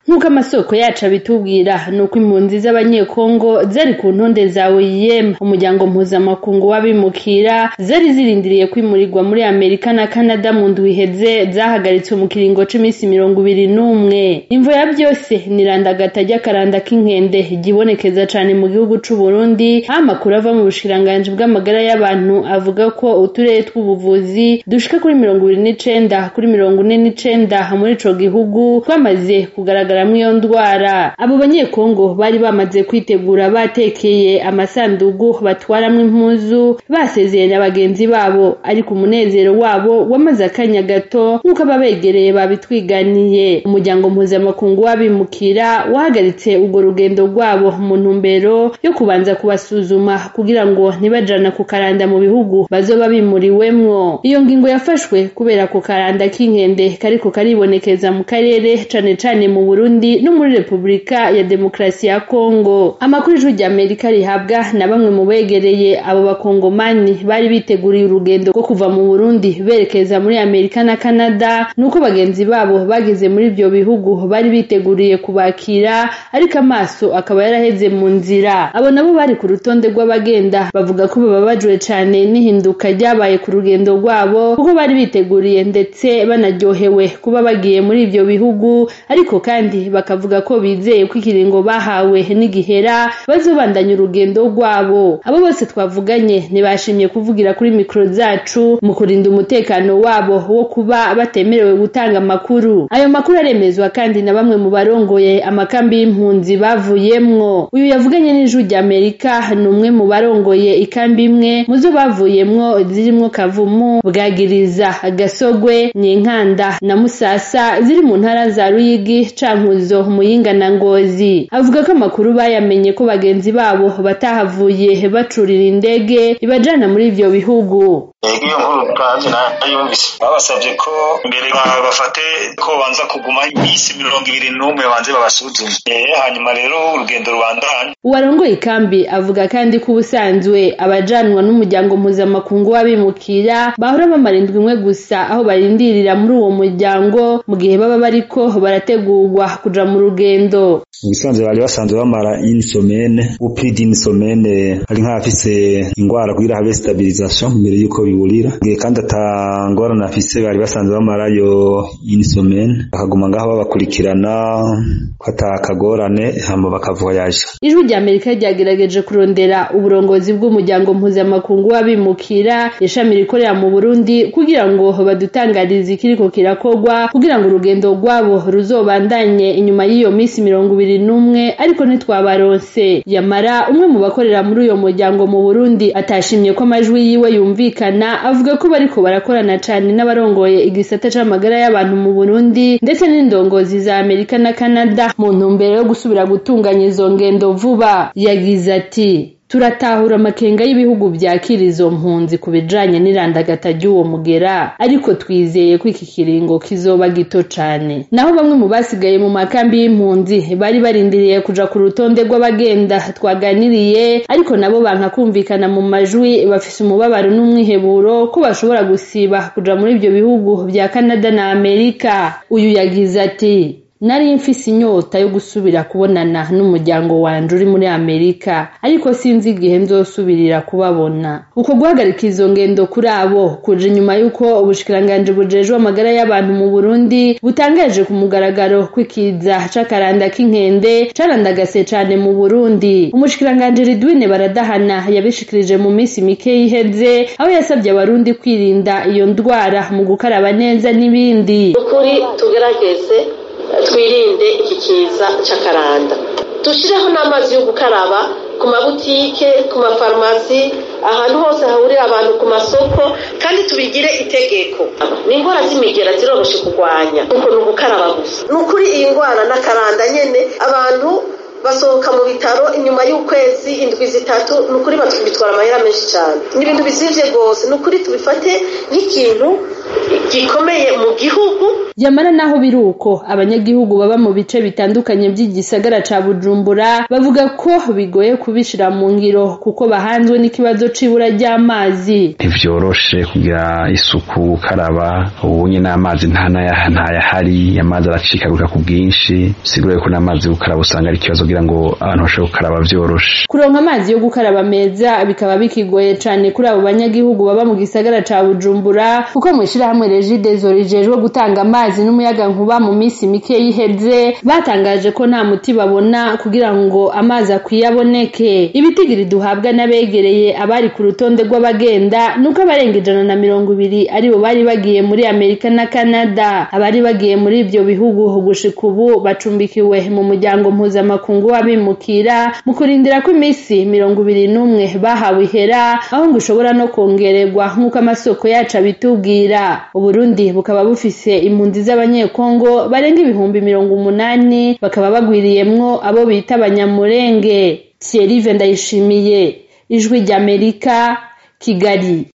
nk'uko amasoko yacu abitubwira ni uko impunzi z'abanyekongo zari ku ntonde za OIM umuryango mpuzamakungu w'abimukira zari zirindiriye kwimurirwa muri Amerika na Canada mu ndwi iheze zahagaritswe mu kiringo c'imisi mirongo ibiri n'umwe imvo ya byose ni irandagata ry'akaranda k'inkende ryibonekeza cane mu gihugu c'u Burundi aho amakuru ava mu bushikiranganji bw'amagara y'abantu avuga ko uturere tw'ubuvuzi dushika kuri mirongo ibiri n'icenda kuri mirongo ine n'icenda muri ico gihugu twamaze kugaragaramwo iyo ndwara abo banyekongo bari bamaze kwitegura batekeye amasandugu batwaramwo impuzu basezeye na bagenzi babo ariko umunezero wabo wamaze akanya gato nk'uko ababegereye babitwiganiye umuryango mpuzamakungu w'abimukira wahagaritse urwo rugendo rwabo mu ntumbero yo kubanza kubasuzuma kugira ngo ntibajana ku karanda mu bihugu bazoba bimuriwemwo iyo ngingo yafashwe kubera ku karanda k'inkende kariko karibonekeza mu karere cane cane mu Burundi no muri Republika ya Demokarasi ya Kongo amakuru ijwi rya Amerika rihabwa na bamwe mu begereye abo bakongomani bari biteguriye urugendo rwo kuva mu Burundi berekeza muri Amerika na Canada nuko bagenzi babo bageze muri ibyo bihugu bari biteguriye kubakira ariko amaso akaba yaraheze mu nzira abo nabo bari ku rutonde rw'abagenda bavuga ko bababajwe cane n'ihinduka ryabaye ku rugendo rwabo kuko bari biteguriye ndetse banaryohewe kuba bagiye muri ibyo bihugu ariko kandi bakavuga ko bizeye ko ikiringo bahawe n'igihera bazobandanya urugendo rwabo abo bose twavuganye ntibashimye kuvugira kuri mikoro zacu mu kurinda umutekano wabo wo kuba batemerewe gutanga amakuru ayo makuru aremezwa kandi na bamwe mu barongoye amakambi y'impunzi bavuyemwo uyu yavuganye n'ijwi rya amerika ni umwe mu barongoye ikambi imwe mu zo bavuyemwo zirimwo kavumu bwagiriza gasogwe nyinkanda na musasa ziri mu ntara za ruyigi cankuzo muyinga na ngozi avuga ko amakuru bayamenye ko bagenzi babo batahavuye bacurira indege ibajana muri ivyo bihugu ego iyo nkuru kandi nayumvise babasabye ko mbere bafate ko banza kuguma iminsi mirongo ibiri n'umwe banze babasuzume hanyuma rero urugendo rubandanya uwarongoye ikambi avuga kandi ko ubusanzwe abajanwa n'umuryango mpuzamakungu w'abimukira bahora bamara indwi imwe gusa aho barindirira muri uwo muryango mu gihe baba bariko barategurwa kuja mu rugendo ubusanzwe bari basanzwe bamara inisomene upidi inisomene ari nk'abafise ingwara kugira habe stabilisation mbere yuko biburira ngiye kandi atangorana afise bari basanzwe bamarayo inisomene bakaguma ngaho babakurikirana ko atakagorane hama bakavoyaje ijwi rya amerika ryagerageje kurondera uburongozi bw'umuryango mpuzamakungu w'abimukira ishami rikorera mu burundi kugira ngo badutangarize ikiriko kirakorwa kugira ngo urugendo rwabo ruzobandanye inyuma y'iyo minsi mirongo ibiri n'umwe ariko ntitwabaronse yamara umwe mu bakorera muri uyo muryango mu burundi atashimye ko amajwi yiwe yumvikana avuga ko bariko barakorana cane n'abarongoye igisata c'amagara y'abantu mu burundi ndetse n'indongozi za amerika na canada mu ntumbero yo gusubira gutunganya izo ngendo vuba yagize ati turatahura amakenga y'ibihugu byakira izo mpunzi ku bijanye n'irandagata ry'uwo mugera ariko twizeye ko iki kiringo kizoba gito cane naho bamwe mu basigaye mu makambi y'impunzi bari barindiriye kuja ku rutonde rw'abagenda twaganiriye ariko nabo banka kumvikana mu majwi bafise umubabaro n'umwiheburo ko bashobora gusiba kuja muri ivyo bihugu vya Canada na Amerika uyu yagize ati nari mfise inyota yo gusubira kubonana n'umuryango wanje uri muri amerika ariko sinzi igihe nzosubirira kubabona uko guhagarika izo ngendo kuri abo kuje inyuma y'uko ubushikiranganji bujejwe amagara y'abantu mu burundi butangaje ku mugaragaro kw'ikiza c'akaranda k'inkende carandagase cane mu burundi umushikiranganji ridwine baradahana yabishikirije mu minsi mike iheze aho yasabye abarundi kwirinda iyo ndwara mu gukaraba neza n'ibindi ukuri tugerageze twirinde iki kiza cy'akaranda dushyireho n'amazi yo gukaraba ku mabutike ku mafarumasi ahantu hose hahurira abantu ku masoko kandi tubigire itegeko ni indwara z'imigera ziroroshye kurwanya kuko ni ugukaraba gusa ni ukuri iyi ndwara n'akaranda nyine abantu basohoka mu bitaro inyuma y'ukwezi indwi zitatu ni ukuri bitwara amahera menshi cyane ni ibintu bizimvye rwose ni ukuri tubifate nk'ikintu gikomeye mu gihugu yamara naho biri uko abanyagihugu baba mu bice bitandukanye by'igisagara ca bujumbura bavuga ko bigoye kubishira mu ngiro kuko bahanzwe n'ikibazo c'ibura ry'amazi ntivyoroshe kugira isuku gukaraba ubunye n'amazi ntayahari amazi aracikagurika ku bwinshi sigura yuko n'amazi gukaraba usanga ari ikibazo kugira ngo abantu bashobore gukaraba vyoroshe kuronka amazi yo gukaraba meza bikaba bikigoye cane kuri abo banyagihugu baba mu gisagara ca bujumbura kuko mw'ishirahamwe regidezo rijejwe gutanga amazi n'umuyaga nkuba mu minsi mike yiheze batangaje ko nta muti babona kugira ngo amazi akwiye aboneke ibitigiri duhabwa n'abegereye abari ku rutonde rw'abagenda nuko abarenga ijana na mirongo ibiri aribo bari bagiye muri amerika na canada abari bagiye muri ivyo bihugu gushika ubu bacumbikiwe mu muryango mpuzamakungu w'abimukira mu kurindira ko iminsi mirongo ibiri n'umwe bahawe ihera aho ngo ushobora no kongererwa nk'uko amasoko yacu abitubwira uburundi bukaba bufise impunzi z'abanyekongo barenga ibihumbi mirongo umunani bakaba bagwiriyemwo abo bita abanyamurenge thierry ndayishimiye ijwi ry'amerika kigali